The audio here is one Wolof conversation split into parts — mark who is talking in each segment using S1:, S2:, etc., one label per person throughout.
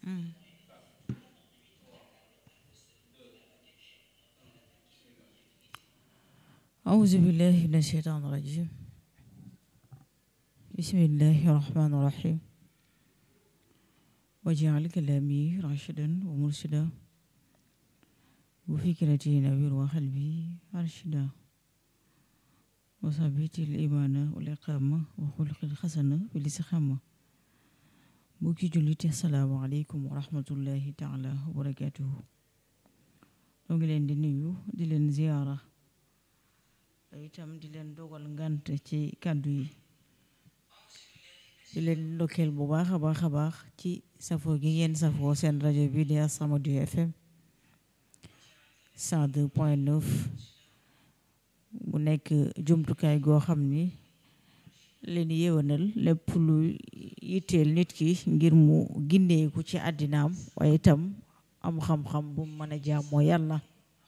S1: أعوذ بالله من الشيطان الرجيم بسم الله الرحمن الرحيم واجعل كلامي راشدا ومرشدا وفكرتي نوير وقلبي أرشدا وثبت الإيمان والإقامة وخلق الحسنة بالاستقامة mbokki jullit assalaamu aleykum wa rahmatullahi taala wa barakatuhu doo ngi leen di nuyu di leen ziyaara itam di leen dogal ngant ci kàddu yi di leen ndokkeel bu baax a baax a baax ci safoo gi ngeen safoo seen rajo bi di As-Samadou FM 102 point 9 mu nekk jumtukaay goo xam ni leen yéwénal lépp lu yitteel nit ki ngir mu gindeeku ci àddinaam waaye itam am xam-xam bu mën a jaamoo yàlla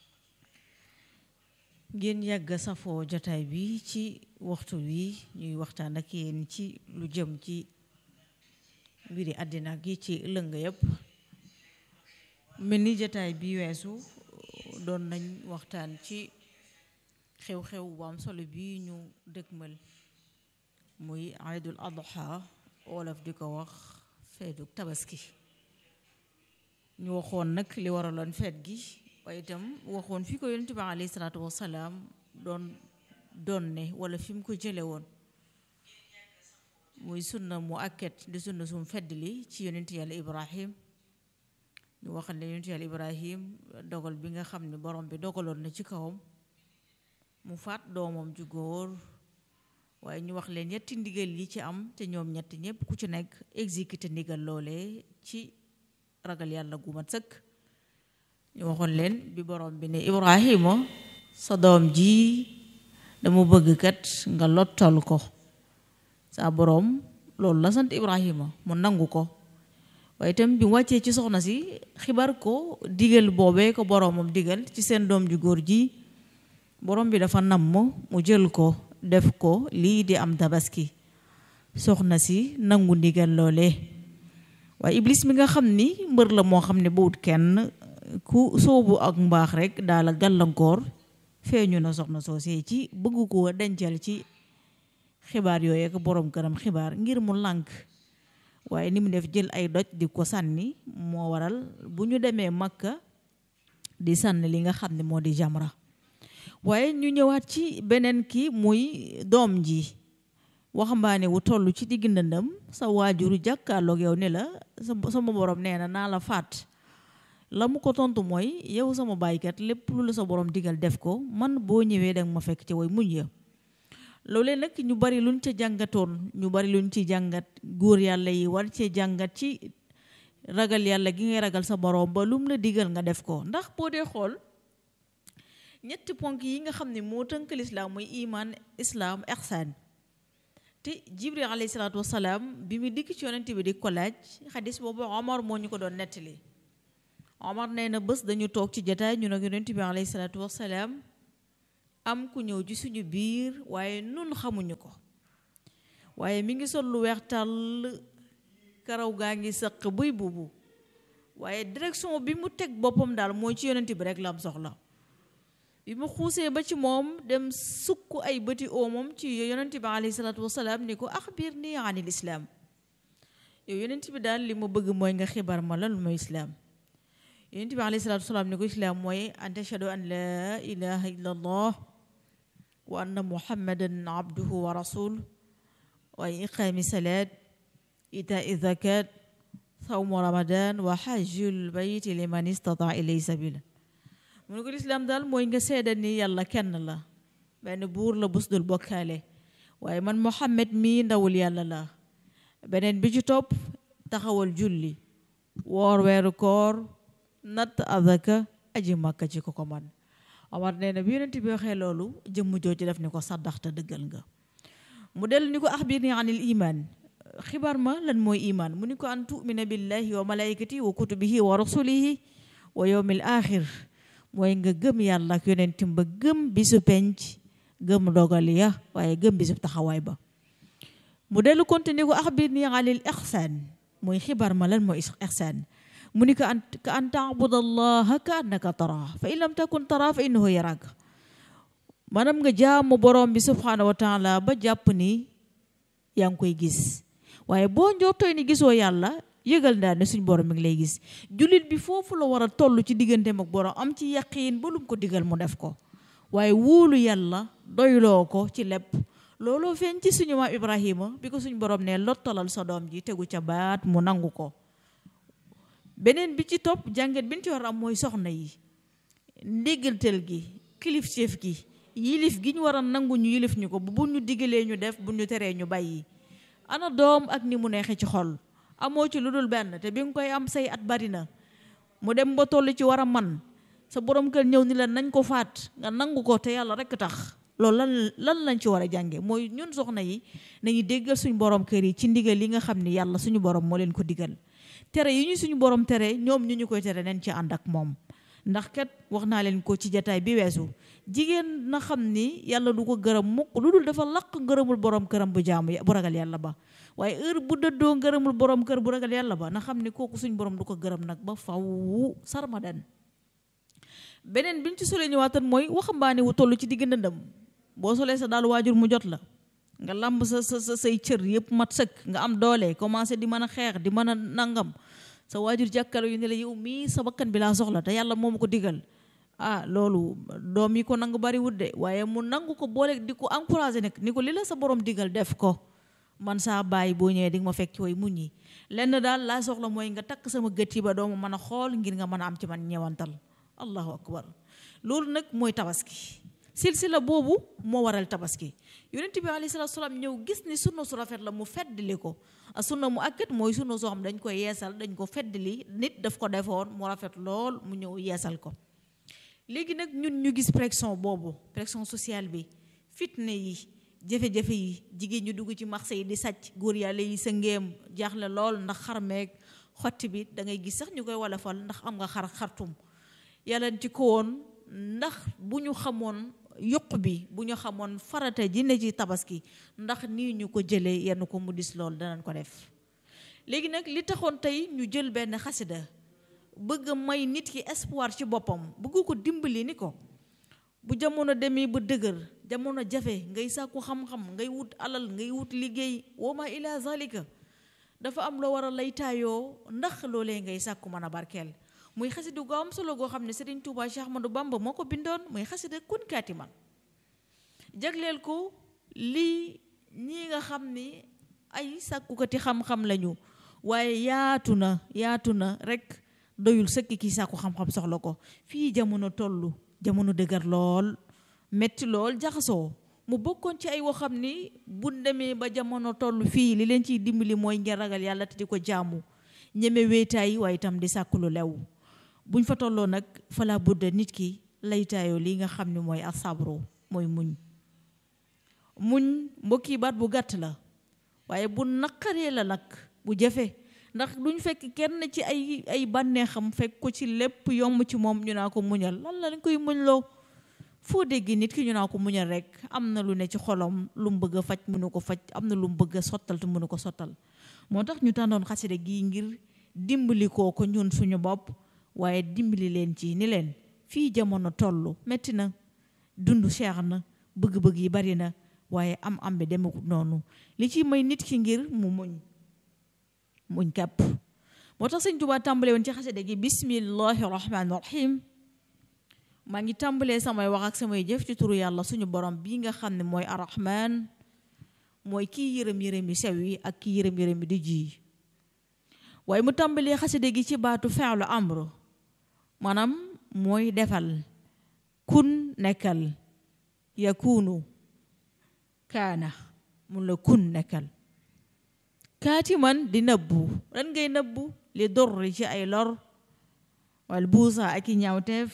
S1: ngeen yàgg safoo jotaay bi ci waxtu wi ñuy waxtaan ak yéen ci lu jëm ci mbiri àddina gi ci lëng yëpp mel ni jotaay bi weesu doon nañ waxtaan ci xew-xew bu am solo bi ñu dëkkmal muy aydul adha wolof di ko wax feetu tabaski ñu waxoon nag li waraloon feet gi waaye itam waxoon fi ko yonent bi alayhi salaatu wasalaam doon doon ne wala fi mu ko jële woon muy sunna mu akket di sunna sum fedd li ci yonent yàlla ibrahim ñu wax ne yonent yàlla ibrahim dogal bi nga xam ne borom bi dogaloon na ci kawam mu faat doomam ju góor waaye ñu wax leen ñetti ndigal yi ci am te ñoom ñetti ñëpp ku ci nekk exécuté ndigal loole ci ragal yàlla gu mat sëkk ñu waxoon leen bi borom bi ne Ibrahima sa doom ji dama bëgg kat nga lottal ko sa borom loolu la sant Ibrahima mu nangu ko waaye itam bi wàccee ci soxna si xibar ko digal boobee ko boromam digal ci seen doom ju góor ji borom bi dafa namm mu jël ko def ko lii di am tabaski soxna si nangu ndigal loole waaye iblis mi nga xam ni mbër la moo xam ne bawut kenn ku soobu ak mbaax rek daala gàllankoor feeñu na soxna soosee ci bëgg ko dencal ci xibaar yooyu ak borom këram xibaar ngir mu lànk waaye ni mu def jël ay doj di ko sànni moo waral bu ñu demee makka di sànni li nga xam ne moo di jamra waaye ñu ñëwaat ci beneen ki muy doom ji waxambaane wu toll ci digg ndëndam sa waajuru jàkkaarloog yow ne la sama borom nee na naa la faat la mu ko tontu mooy yow sama baaykat lépp lu la sa borom digal def ko man boo ñëwee danga ma fekk ci way muñ ya loolee nag ñu bari luñ ca jàngatoon ñu bari luñ ci jàngat góor yàlla yi war cee jàngat ci ragal yàlla gi ngay ragal sa borom ba lum la digal nga def ko ndax boo dee xool ñetti ponk yi nga xam ne moo tënk lislaam muy iman islaam ihsaan te jibril alayhi salaatu wasalaam bi mu dikk ci yonent bi di ko laaj xadis boobu omar moo ñu ko doon nettali omar nee na bés dañu toog ci jataay ñu nag yonent bi alayhi salaatu wasalaam am ku ñëw ci suñu biir waaye nun xamuñu ko waaye mi ngi sol lu weex tàll karaw gaa ngi sëq buy buubu waaye direction bi mu teg boppam daal mooy ci yonent bi rek la am soxla bi mu xuusee ba ci moom dem sukk ay bëti oomam ci yonent bi alayhi salaatu wasalaam ni ko axbir ni anil islaam yow yonent bi daal li ma bëgg mooy nga xibaar ma lan mooy islaam yonent bi alayhi salaatu wasalaam ni ko islaam mooy an tashhadu an laa ilaha illa allah wa anna muhammadan abduhu wa rasul waaye iqaami salaat itaa zakat sawmu ramadan wa hajjul bayti liman istataa ilay sabila mu ne ko lislaam daal mooy nga seeda ni yàlla kenn la benn buur la bus dul bokkaale waaye man Muhammad mii ndawul yàlla la beneen bi ci topp taxawal julli woor weeru koor natt azaka aji màkka ci ko ko man Omar nee na bi yonent bi waxee loolu jëmm jooju def ni ko saddaxta dëggal nga mu dellu ni ko axbir ni anil iman xibaar ma lan mooy iman mu ni ko an tumina billahi wa malaikati wa kutubihi wa rasulihi wa yawmil axir mooy nga gëm yàlla ak yonentim ba gëm bisu penc gëm dogal ya waaye gëm bisu taxawaay ba mu dellu continuer ko axbir ni anil ihsaan mooy xibaar ma lan mooy ihsaan mu ni ka an ka an taabud allaha ka annaka taraa fa in lam takun taraa fa innahu yaraak maanaam nga jaamu borom bi subhanahu wa taala ba jàpp ni yaa ngi koy gis waaye boo njortooy ni gisoo yàlla yëgal daal ne suñ borom mi ngi lay gis jullit bi foofu la war a toll ci digganteem ak borom am ci yaqiin ba lum ko digal mu def ko waaye wóolu yàlla doyloo ko ci lépp looloo feeñ ci suñu maam Ibrahima bi ko suñ borom ne lottalal sa doom ji tegu ca baat mu nangu ko beneen bi ci topp jànget bi ñu ci war am mooy soxna yi ndéggaltal gi kilifteef gi yilif gi ñu war a nangu ñu yilif ñu ko bu ñu digalee ñu def bu ñu teree ñu bàyyi ana doom ak ni mu neexee ci xol amoo ci lu dul benn te bi nga koy am say at bari na mu dem ba toll ci war a man sa borom kër ñëw ni la nañ ko faat nga nangu ko te yàlla rekk tax loolu lan lan lañ ci war a jànge mooy ñun soxna yi nañu déggal suñu borom kër yi ci ndigal yi nga xam ni yàlla suñu borom moo leen ko digal tere yi ñu suñu borom tere ñoom ñu ñu koy tere nañ ci ànd ak moom ndax kat wax naa leen ko ci jataay bi weesu jigéen na xam ni yàlla du ko gërëm mukk lu dul dafa laq ngërëmul borom këram bu jaamu bu ragal yàlla ba waaye heure bu dëddoo ngërëmul borom kër bu ragal yàlla ba na xam ni kooku suñ borom du ko gërëm nag ba faw sarmadan beneen biñ ci solee ñëwaatan mooy waxambaane wu toll ci digg ndëndam boo solee sa daal waajur mu jot la nga lamb sa sa sa say cër yëpp mat sëkk nga am doole commencé di mën a xeex di mën a nangam sa waajur jàkkalo yu ne la yow mii sa bakkan bi laa soxla te yàlla moom ko digal ah loolu doom yi ko nangu bari wut de waaye mu nangu ko boole di ko encouragé nag ni ko li la sa borom digal def ko man saa bàyyi boo ñëwee di nga ma fekk ci way muñ yi lenn daal laa soxla mooy nga takk sama gët yi ba doomu mën a xool ngir nga mën a am ci man ñewantal allahu akbar loolu nag mooy tabaski silsila boobu moo waral tabaski yonent bi alayhi salaatu salaam ñëw gis ni sunna su rafet la mu feddali ko a sunna mu akkat mooy sunna soo xam dañ ko yeesal dañ ko feddali nit daf ko defoon mu rafet lool mu ñëw yeesal ko léegi nag ñun ñu gis pression boobu pression sociale bi fitna yi jafe-jafe yi jigéen ñu dugg ci marché yi di sàcc góor yàlla yi sa ngéem jaaxle lool ndax xarmeeg xotti bi da ngay gis sax ñu koy wolofal ndax am nga xar xartum yàlla ci ko woon ndax bu ñu xamoon yuq bi bu ñu xamoon farata ji ne ci tabaski ndax nii ñu ko jëlee yenn ko mu dis lool danañ ko def léegi nag li taxoon tey ñu jël benn xasida bëgg may nit ki espoir ci boppam bëgg ko dimbali ni ko bu jamono demee ba dëgër jamono jafe ngay sàkku xam-xam ngay wut alal ngay wut liggéey wama ila zalika dafa am loo war a laytaayoo ndax loolee ngay sàkku mën a barkeel muy xasida gu am solo goo xam ne Serigne Touba Cheikh Ahmadou Bamba moo ko bindoon muy xasida kun kaati man jagleel ko lii ñii nga xam ni ay sàkkukati xam-xam lañu waaye yaatu na yaatu na rek doyul sëkk kii sàkku xam-xam soxla ko fii jamono tollu jamono dëgër lool metti lool jaxasoo mu bokkoon ci ay woo xam ni bu demee ba jamono toll fii li leen ciy dimbali mooy ngeen ragal yàlla te di ko jaamu ñeme wéetaay waaye itam di sàkku lu lew buñ fa tolloo nag fala budda nit ki laytaayoo lii nga xam ne mooy asabro mooy muñ muñ mbokki baat bu gàtt la waaye bu naqaree la nag bu jafe ndax duñ fekk kenn ci ay ay bànneexam fekk ko ci lépp yomb ci moom ñu naa ko muñal lan la lañ koy muñ loo foo dégg nit ki ñu naa ko muñal rek am na lu ne ci xolom lu mu bëgg a faj mënu ko faj am na lu mu bëgg a sottal te mënu ko sottal moo tax ñu tàndoon xasida gii ngir dimbali koo ko ñun suñu bopp waaye dimbali leen ci ni leen fii jamono toll metti na dund cher na bëgg-bëgg yi bari na waaye am am bi demekut noonu li ci may nit ki ngir mu muñ muñ kàpp moo tax sëñ Tuubaa tàmbale woon ci xasida gi bismillahi rahmaani rahim maa ngi tàmbalee samay wax ak samay jëf ci turu yàlla suñu borom bii nga xam ne mooy arrahman mooy kii yërëm yërëm yi sew yi ak kii yërëm yërëm yi di ji waaye mu tàmbalee xasida gi ci baatu feelu amru maanaam mooy defal kun nekkal yakunu kaana mun la kun nekkal kaati man di nëbbu lan ngay nëbbu li dorri ci ay lor wal buusa ak i ñaawteef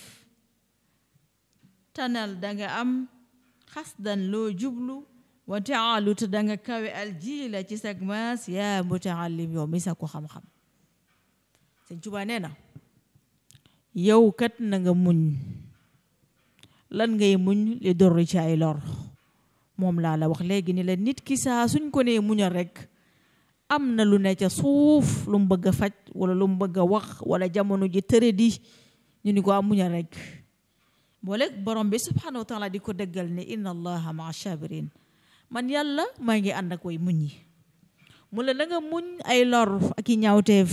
S1: tanal danga am xasdan loo jublu wa taalu te danga kawe aljiila ci sag maas yaa mutaallim yow mi sa ko xam-xam sëñ Tuubaa nee na yow kat na nga muñ lan ngay muñ li dorri ci ay lor moom laa la wax léegi ni la nit ki saa suñ ko nee muñal rek am na lu ne ca suuf lu mu bëgg a faj wala lu mu bëgg a wax wala jamono ji tëre di ñu ni ko am muñal rek boole borom bi subhanahu wa taala di ko dëggal ne inna allaha maa sabirin man yàlla maa ngi ànd ak way muñ yi mu la da nga muñ ay lor ak i ñaawteef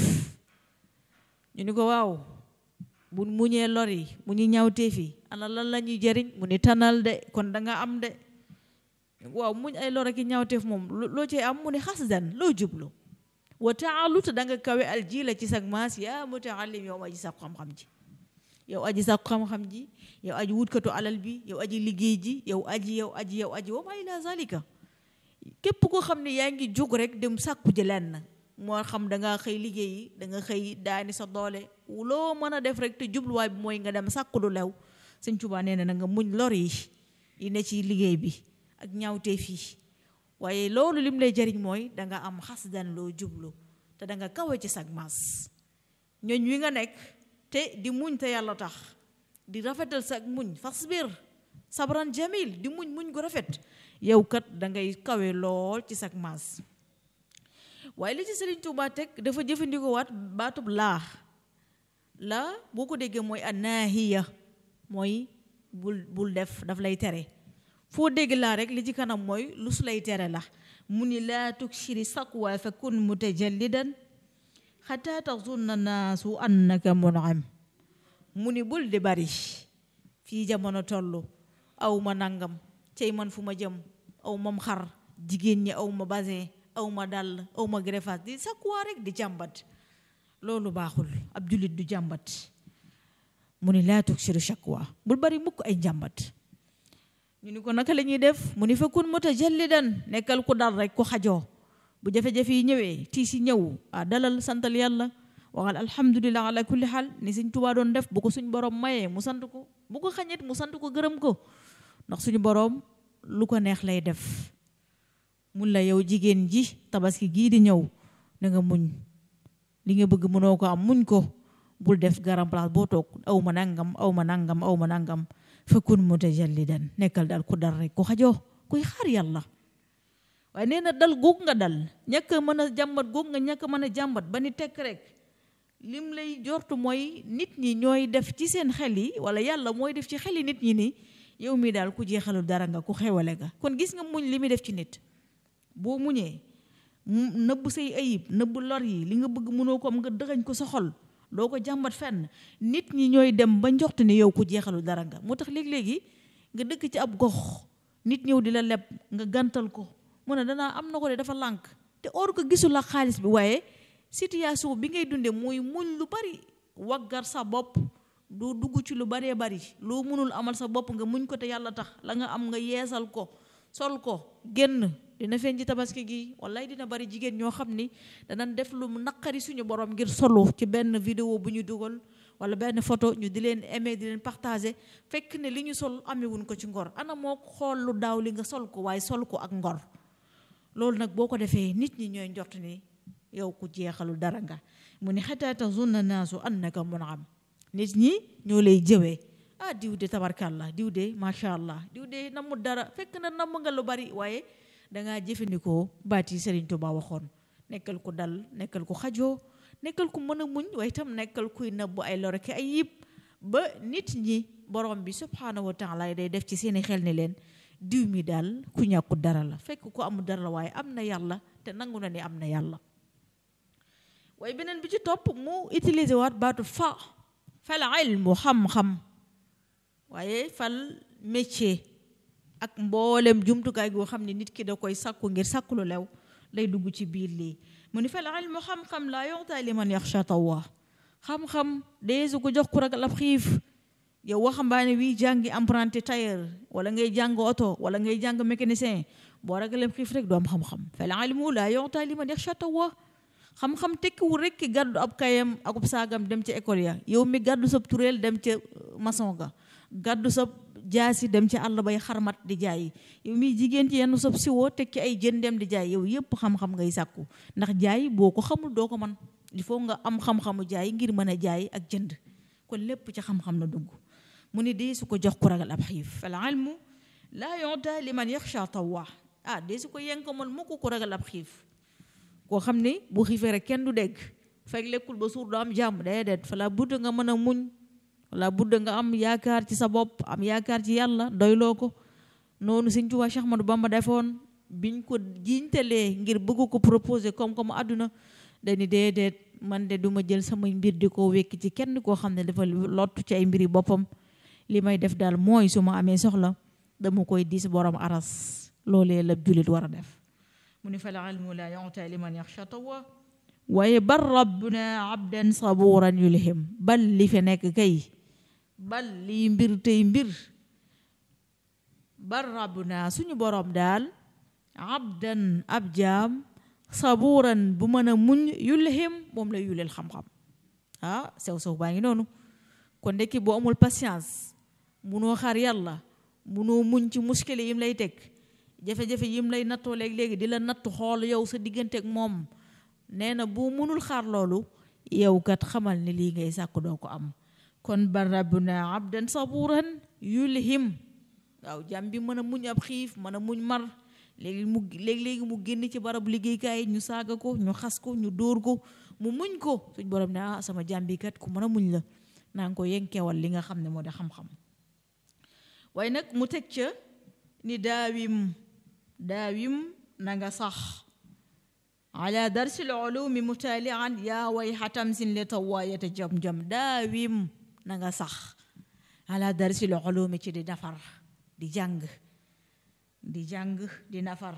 S1: ñu ni ko waaw bu muñee lor yi mu ñu ñaawteef yi ana lan la ñuy jëriñ mu ni tanal de kon da nga am de waaw muñ ay lor ak i ñaawteef moom loo cee am mu ni xasdan loo jublu wa taalu te da nga kawe al ji la ci sag maas yaa mutaallim yow aji sàkku xam-xam ji yow aji sàkku xam-xam ji yow aji wutkatu alal bi yow aji liggéey ji yow aji yow aji yow aji wa ma ila zalika képp koo xam ne yaa ngi jóg rek dem sàkku ji lenn moo xam da nga xëy liggéeyi da nga xëy daani sa doole loo mën a def rek te jubluwaay bi mooy nga dem sàkku lu lew sëñ Tuubaa nee na nga muñ lor yi yi ne ci liggéey bi ak ñaawteef yi waaye loolu lim lay jëriñ mooy da nga am xasdan loo jublu te da nga kawe ci sag maas ñooñ wi nga nekk te di muñ te yàlla tax di rafetal sag muñ fasbir sabran jamil di muñ muñ gu rafet yow kat da ngay kawe lool ci sag maas waaye li ci Sëriñ Tuubaa teg dafa jëfandikoo waat baatub laa laa boo ko déggee mooy annaahiya mooy bul bul def daf lay tere foo dégg laa rek li ci kanam mooy lu su lay tere la mu ni laa tukshiri saqwa fa kun mutajallidan xataa taxunna naasu annaka munam mu ni bul di bari fii jamono toll aw ma nangam cey man fu ma jëm aw mam xar jigéen ñi aw ma basin aw ma dàll aw ma greffage di saqwa rek di jàmbat loolu baaxul ab jullit du jàmbat mu ni laa tukshiri shakwa bul bari mukk ay njàmbat ñu ni ko naka la ñuy def mu ni fa kun mutajallidan nekkal ku dal rek ku xajoo bu jafe-jafe yi ñëwee tiis yi ñëw ah dalal santal yàlla waxal alhamdulilah ala kulli xaal ni suñ tubaa doon def bu ko suñ borom mayee mu sant ko bu ko xañet mu sant ko gërëm ko ndax suñu borom lu ko neex lay def mun la yow jigéen ji tabaski gii di ñëw na nga muñ li nga bëgg mënoo ko am muñ ko bul def garam place boo toog aw ma nangam aw ma nangam aw ma nangam fakun mutajallidan nekkal dal ku dal rek ku xajoo kuy xaar yàlla waaye nee na dal góog nga dal ñàkk a mën a jàmbat góog nga ñàkk a mën a jàmbat ba ni tekk rek lim lay jortu mooy nit ñi ñooy def ci seen xel yi wala yàlla mooy def ci xel yi nit ñi ni yow mii daal ku jeexalul dara nga ku xewale nga kon gis nga muñ li muy def ci nit boo muñee nëbb say ayib nëbb lor yi li nga bëgg mënoo ko am nga dëxañ ko sa xol doo ko jàmbat fenn nit ñi ñooy dem ba njoxt ni yow ku jeexalu dara nga moo tax léeg-léegi nga dëkk ci ab gox nit ñëw di la leb nga gàntal ko mu ne danaa am na ko de dafa lànk te or ko gisul la xaalis bi waaye situation bi ngay dunde mooy muñ lu bari waggar sa bopp doo dugg ci lu baree bari loo mënul amal sa bopp nga muñ ko te yàlla tax la nga am nga yeesal ko sol ko génn dina feeñ ci tabaski gi wallaay dina bari jigéen ñoo xam ni danañ def lu naqari suñu borom ngir solu ci benn vidéo bu ñu dugal wala benn photo ñu di leen aimer di leen partager fekk ne li ñu sol amewuñ ko ci ngor ana moo xool lu daaw li nga sol ko waaye sol ko ak ngor loolu nag boo ko defee nit ñi ñooy njort ni yow ku jeexalu dara nga mu ni xataa tazunna naasu annaka mun'am nit ñi ñoo lay jëwee ah diw de tabarkàllah diw de macha allah diw de namu dara fekk na namm nga lu bari waaye dangaa jëfandikoo baat yi Serigne Touba waxoon nekkal ku dal nekkal ku xajoo nekkal ku mën a muñ waaye itam nekkal kuy nëbbu ay lor ak ay yib ba nit ñi borom bi subhanahu wa taala day def ci seeni xel ni leen diw mi daal ku ñàkku dara la fekk ku amul dara la waaye am na yàlla te nangu na ni am na yàlla waaye beneen bi ci topp mu utiliser waat baatu fa fal ilmu xam-xam waaye fal métier ak mboolem jumtukaay goo xam ne nit ki da koy sakku ngir sakku lu lew lay dugg ci biir lii mu ni fal ilmu xam-xam laa yu'taa liman yaxsha Allah xam-xam dee su ko jox ku ragal ab xiif yow waxambaane wi jàngi apprenti tailleur wala ngay jàng oto wala ngay jàng mécanicien boo ragalee xiif rek doo am xam-xam fal ilmu laa yu'taa liman yaxsha Allah xam-xam tekkiwul rek ki gàddu ab kayam akub saagam dem ca école ya yow mi gàddu sa tureel dem ca maçon ga gàddu sa jaasi dem ci àll bay xarmat di jaay yow mi jigéen ci yenn sob siwoo teg ci ay jën dem di jaay yow yépp xam-xam ngay sàkku ndax jaay boo ko xamul doo ko man il faut nga am xam-xamu jaay ngir mën a jaay ak jënd kon lépp ci xam-xam la dugg mu ni dee su ko jox ku ragal ab xiif al ilmu laa yu'taa liman yaxsha tawaa ah dee su ko yenkamal mu ko ku ragal ab xiif koo xam ni bu xiifee rek kenn du dégg fekk lekkul ba suur du am jàmm déedéet fa la budda nga mën a muñ wala budda nga am yaakaar ci sa bopp am yaakaar ci yàlla doyloo ko noonu Sëñ Tuubaa Cheikh Ahmadou Bamba defoon biñ ko jiintalee ngir bëgg ko proposé comme comme àdduna dañu déedéet man de duma jël samay mbir di ko wekk ci kenn koo xam ne dafa lottu ci ay mbiri boppam li may def daal mooy su ma amee soxla dama koy diis borom aras loolee la jullit war a def mu ni fal ilmu la yu'ta liman yaxsha tawa waaye bal rabbuna abdan saburan yulhim bal li fi nekk kay bal lii mbir tey mbir bal rabbuna suñu borom daal abdan ab jaam saburan bu mën a muñ yulhim moom la yuleel xam-xam ah sew sew baa ngi noonu kon ndekki boo amul patience munoo xaar yàlla munoo muñ ci muskile yim lay teg jafe-jafe yim lay nattoo léegi-léegi di la nattu xool yow sa diggante ak moom nee na bu munul xaar loolu yow kat xamal ne lii ngay sàkk doo ko am kon ba rabbuna abdan saburan yulhim waaw jàmm bi mën a muñ ab xiif mën a muñ mar léegi mu léegi-léegi mu génn ci barab liggéeykaay ñu saaga ko ñu xas ko ñu dóor ko mu muñ ko suñ borom ne ah sama jàmm bi kat ku mën a muñ la naa ngi ko yenkewal li nga xam ne moo di xam-xam waaye nag mu teg ca ni daawim daawim na nga sax ala darsil ulumi mutalian yaa way xatamsin li tawaayata jam-jam daawim na nga sax ala darsil ulumi ci di nafar di jàng di jàng di nafar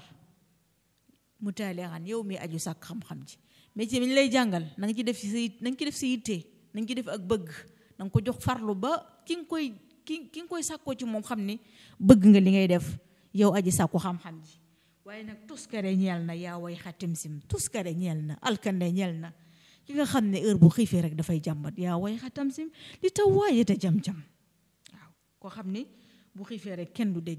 S1: mutalian yow mi aju sàkk xam-xam ji mais ci mi lay jàngal na nga ci def si na nga ci def si yitte na nga ci def ak bëgg na nga ko jox farlu ba ki nga koy ki ki nga koy sàkkoo ci moom xam ni bëgg nga li ngay def yow aji sàkku xam-xam ji waaye nag tuskare ñeel na yaa way xatim sim tuskare ñeel na alkande ñeel na ki nga xam ne heure bu xiifee rek dafay jàmbat yaa way xatam sim li taw waaye te jam-jam waaw koo xam ni bu xiifee rek kenn du dégg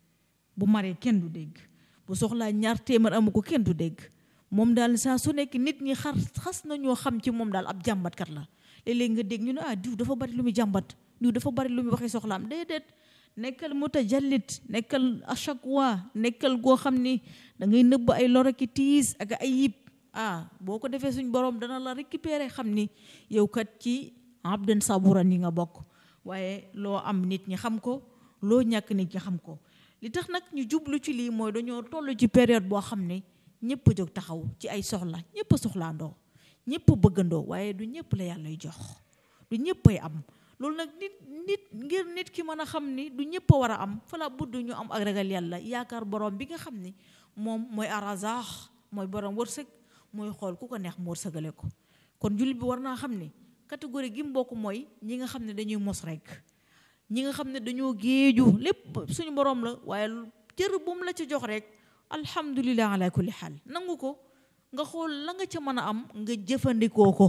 S1: bu maree kenn du dégg bu soxlaa ñaar téeméer amu ko kenn du dégg moom daal saa su nekk nit ñi xar xas nañoo xam ci moom daal ab jàmbatkat la léeg-léeg nga dégg ñu ne ah diw dafa bari lu muy jàmbat diw dafa bari lu muy waxee soxlaam déedéet nekkal mutajallit nekkal ashakwa nekkal goo xam ni da ngay nëbb ay lor ak tiis ak ay yib ah boo ko defee suñ borom dana la récupérer xam ni yow kat ci abdan saburan yi nga bokk waaye loo am nit ñi xam ko loo ñàkk nit ñi xam ko li tax nag ñu jublu ci lii mooy dañoo toll ci période boo xam ne ñëpp a jóg taxaw ci ay soxla ñëpp a soxlaandoo ñëpp a bëggandoo waaye du ñëpp la yàllay jox du ñëpp ay am loolu nag nit nit ngir nit ki mën a xam ni du ñëpp a war a am fala budd ñu am ak ragal yàlla yaakaar borom bi nga xam ni moom mooy arazaax mooy borom wërsëg mooy xool ku ko neex mu wërsëgale ko kon jullit bi war naa xam ni catégorie gi mu bokk mooy ñi nga xam ne dañuy mos rek ñi nga xam ne dañoo géeju lépp suñu borom la waaye cër bu mu la ca jox rek alhamdulilah ala kulli xaal nangu ko nga xool la nga ca mën a am nga jëfandikoo ko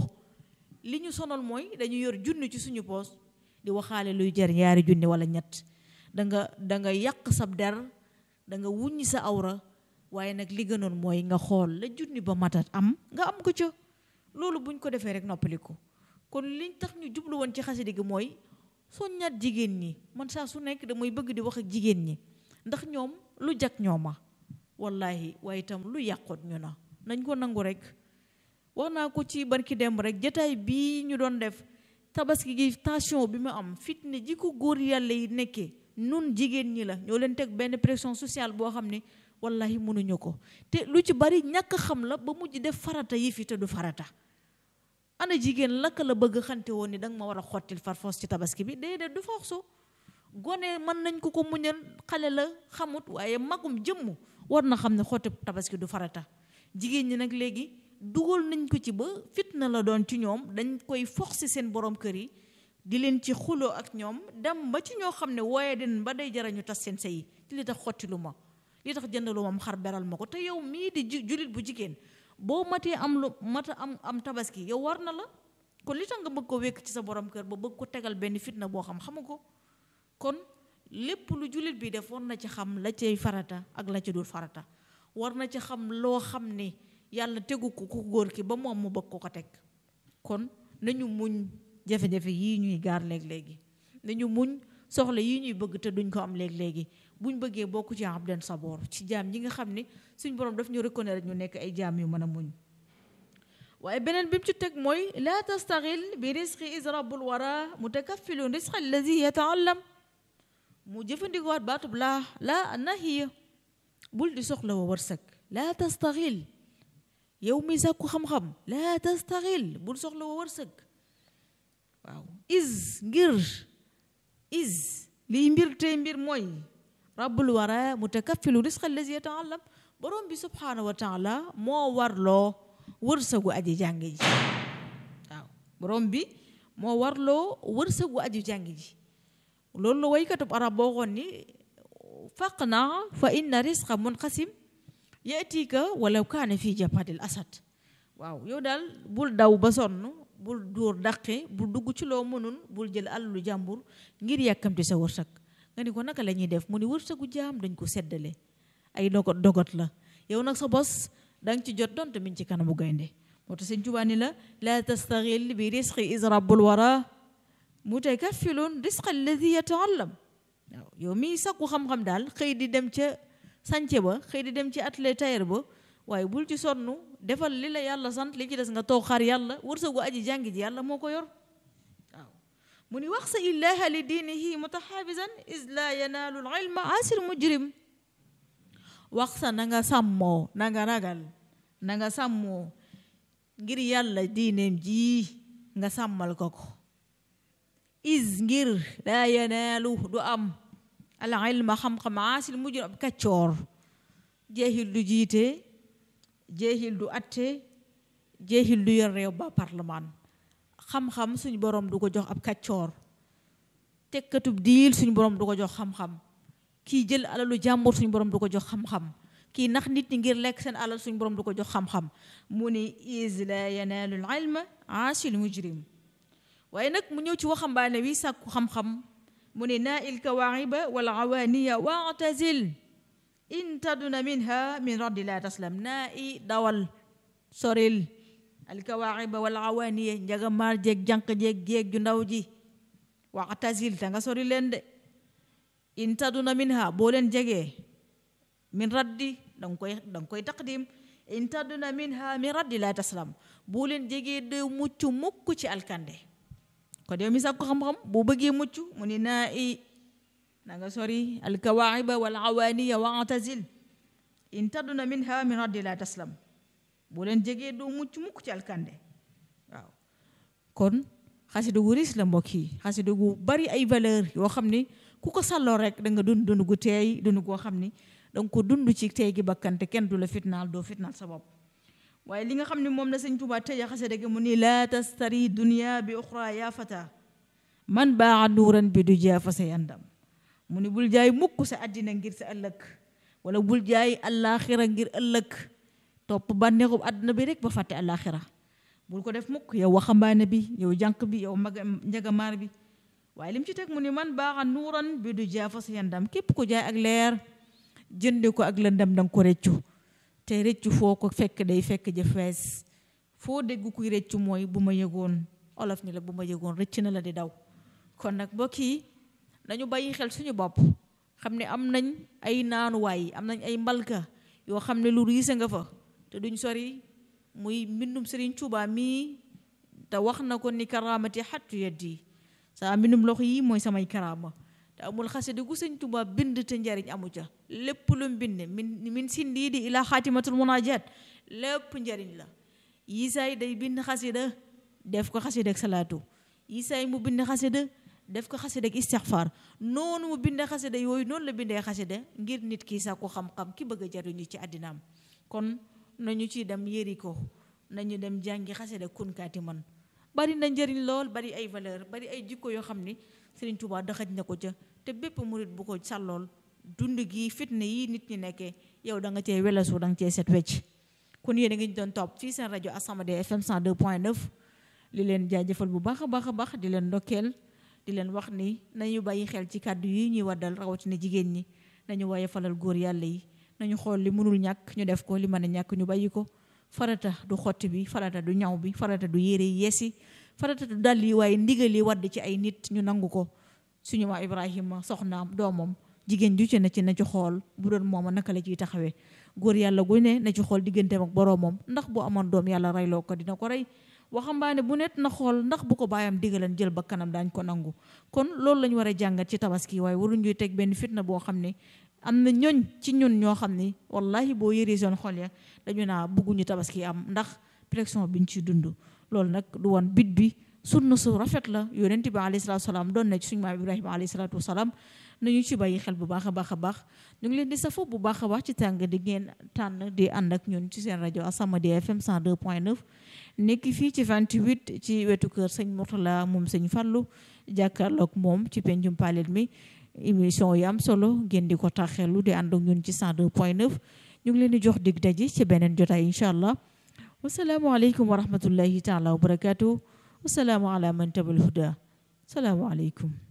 S1: li ñu sonal mooy dañu yor junni ci suñu poos di waxaale luy jar ñaari junni wala ñett da nga da nga yàq sab der da nga wuññi sa awra waaye nag li gënoon mooy nga xool la junni ba matat am nga am ko ca loolu buñ ko defee rek noppaliku kon liñ tax ñu jublu woon ci xasida gi mooy soññaat jigéen ñi man saa su nekk damay bëgg di wax ak jigéen ñi ndax ñoom lu jag ñooma wallahi waaye itam lu yàqoot ñu na nañ ko nangu rek wax naa ko ci barki demb rek jataay bii ñu doon def tabaski gi tension bi mu am fitne ji ko góor yàlla yi nekkee nun jigéen ñi la ñoo leen teg benn pression sociale boo xam ne wallahi mënuñu ko te lu ci bari ñàkk xam la ba mujj def farata yi fi te du farata ana jigéen lakk la bëgg xante woon ni danga ma war a xottil farfoos ci tabaski bi déedéet du forso gone mën nañ ko ko muñal xale la xamut waaye magum jëmm war na xam ne xotti tabaski du farata jigéen ñi nag léegi dugal nañ ko ci ba fitna la doon ci ñoom dañ koy forcer seen borom kër yi di leen ci xuloo ak ñoom dem ba ci ñoo xam ne wooye den ba day jara ñu tas seen sëy ci li tax xotti lu ma li tax jëndalu ma xar beral ma ko te yow mii di julit bu jigéen boo matee am lu mata am am tabaski yow war na la kon li tax nga bëgg ko wékk ci sa borom kër ba bëgg ko tegal benn fitna boo xam xamu ko kon lépp lu jullit bi def war na ci xam la cay farata ak la ca dul farata war na ci xam loo xam ne yàlla tegu ko ku góor ki ba moom mu bëgg ko ko teg kon nañu muñ jafe-jafe yii ñuy gaar léeg-léegi nañu muñ soxla yii ñuy bëgg te duñ ko am léeg-léegi buñ bëggee bokk ci abdan saboor ci jaam ñi nga xam ne suñ borom daf ñu reconnaître ñu nekk ay jaam yu mën a muñ waaye beneen bi mu ci teg mooy laa tastaxil bi risqi is rabbul wara mutakaffilun risqa allazi yataallam mu jëfandikowaat baatub laa laa nahiya bul di soxla wa wërsëg laa tastaxil yow mi sàkku xam-xam laa tastaxil bul soxla wa wërsëg waaw is ngir is liy mbir tey mbir mooy rabbul wara mutakaffilu risqa allazi yataallam borom bi subhanahu wa taala moo warloo wërsëgu aji jàng ji waaw borom bi moo warloo wërsëgu aji jàng ji loolu la waykatub arab boo xoon ni faq naa fa inna risqa munqasim yatika walaw kaane fii japadil asad waaw yow daal bul daw ba sonn bul dóor daqe bul dugg ci loo mënul bul jël alalu jàmbur ngir yàkkamti sa wërsëg nga ni ko naka la ñuy def mu ni wërsëgu jaam dañ ko seddale ay dogot dogot la yow nag sa bos danga ci jot donte min ci kanamu gaynde moo tax sëñ Tuubaa ni la laa tastaxil bi risqi is rabbul wara mutakaffilun risqa alladi yataallam waaw yow mii sakku xam-xam daal xëy di dem ca sànce ba xëy di dem ci atelier tailleur ba waaye bul ci sonn defal li la yàlla sant li ci des nga toog xaar yàlla wërsëgu aji jàngi ji yàlla moo ko yor waaw mu ni wax sa illaha li diinihi mutaxaafisan is laa yanaalu l ilma asir mujrim wax sa na nga sàmmoo na nga ragal na nga sàmmoo ngir yàlla diineem ji nga sàmmal ko ko is ngir laa yanaalu du am al ilma xam-xam aasil mujrim ab kaccoor jeexil du jiite jeexil du atte jeexil du yor réew ba parlement xam-xam suñu borom du ko jox ab kaccoor tekkatub diil suñu borom du ko jox xam-xam kii jël alalu jàmbur suñu borom du ko jox xam-xam kii nax nit ñi ngir lekk seen alal suñu borom du ko jox xam-xam mu ni is la yanaalu l ilma aasil mujrim waaye nag mu ñëw ci waxambaane wi sàkku xam-xam mu ni naa il kawaaxiba wal awaaniya waatazil in taduna minha min raddi la taslam naa i dawal soril al kawaaxiba wal awaaniya njaga maar jeeg jànq jeeg jeeg ju ndaw ji waatazil ta nga sori leen de in taduna minha boo leen jegee min raddi danga koy danga koy taqdim in taduna minha min raddi la taslam boo leen jegee de mucc mukk ci alkande kon yow mi sàkku xam-xam boo bëggee mucc mu ni naa i na nga sori alkawaaxiba wal awaaniya wa atazil in taduna minha min raddi la taslam boo leen jegee doo mucc mukk ci alkande waaw kon xasida gu riis la mbokk yi xasida gu bari ay valeur yoo xam ni ku ko sàlloo rek da nga dund dund gu teey dund goo xam ni danga ko dund ci teey gi bakkante kenn du la fitnaal doo fitnaal sa bopp waaye li nga xam ne moom la sëñ Tuubaa tëja xasida gi mu ni laa tastari dunia bi uxra yaa fata man baa nuuran bi du jaa fa say andam mu ni bul jaay mukk sa àddina ngir sa ëllëg wala bul jaay allaaxira ngir ëllëg topp bànneexub àdduna bi rek ba fàtte allaaxira bul ko def mukk yow waxambaane bi yow jànq bi yow mag njagamaar bi waaye lim ci teg mu ni man baaxa nuuran bi du jaa fa say andam képp ko jaay ak leer jënde ko ak lëndam danga ko reccu te rëccu foo ko fekk day fekk ja fees foo dégg kuy rëccu mooy bu ma yëgoon olof ni la bu ma yëgoon rëcc na la di daw kon nag mbokk yi nañu bàyyi xel suñu bopp xam ne am nañ ay naanuwaay am nañ ay mbalka yoo xam ne lu riise nga fa te duñ sori muy mbindum Sëriñ Tuubaa mii te wax na ko ni karaamati xattu yaddi saa mbindum loxo yi mooy samay karaama te amul xasida gu sëñ Tuubaa bind te njariñ amu ca lépp lu mu bind min min sindii di ila xaatimatul munajat lépp njariñ la yisaay day bind xasida def ko xasida ak salaatu yisaay mu bind xasida def ko xasida ak istixfaar noonu mu bind xasida yooyu noonu la bindee xasida ngir nit ki sàkku xam-xam ki bëgg a jariñu ci àddinaam kon nañu ci dem yëri ko nañu dem jàngi xasida kunkaati man bari na njariñ lool bari ay valeur bari ay jikko yoo xam ni Sëriñ Tuubaa daxaj na ko ca te bépp murit bu ko sàllool dund gi fitna yi nit ñi nekkee yow da nga cee welasu da nga cee set wecc kon yéen a ngi doon topp fii seen rajo As-Samadiyya FM 102.9 li leen jaajëfal bu baax a baax a baax di leen ndokkeel di leen wax ni nañu bàyyi xel ci kàddu yi ñuy waddal rawatina jigéen ñi nañu waaye falal góor yàlla yi nañu xool li mënul ñàkk ñu def ko li mën a ñàkk ñu bàyyi ko farata du xotti bi farata du ñaw bi farata du yére yi yeesi farata du dàll yi waaye ndigal yi wadd ci ay nit ñu nangu ko suñu maa Ibrahima soxnaam doomam jigéen ju ci na ci na ci xool bu doon mooma naka la ciy taxawee góor yàlla gu ne na ci xool digganteem ak boroomam ndax bu amoon doom yàlla reyloo ko dina ko rey waxambaane bu net na xool ndax bu ko baayam digaleen jël ba kanam daañ ko nangu kon loolu lañu war a jàngat ci tabaski waaye waruñuy teg benn fitna boo xam ne am na ñoñ ci ñun ñoo xam ni wallahi boo yëree seen xol ya dañu naa bëgguñu tabaski am ndax pression biñ ci dund loolu nag du woon bit bi sunna su rafet la yonent bi alayhi salaatu wasalaam doon na ci suñu maam Ibrahima alayhi salaatu wasalaam nañu ci bàyyi xel bu baax a baax a baax ñu ngi leen di safo bu baax a baax ci tàng di ngeen tànn di ànd ak ñun ci seen rajo As-Samadiyya FM 102.9 nekk fii ci 28 ci wetu kër sëñ Mourtala moom sëñ Fallu jàkkaarloog moom ci pencum palet mi émission yi am solo ngeen di ko taxelu di ànd ak ñun ci 102.9 ñu ngi leen di jox dig daji ci beneen jotaay incha allah wasalaamualeykum wa rahmatullahi taala wa barakaatu wasalaamu ala man tabal huda salaamualeykum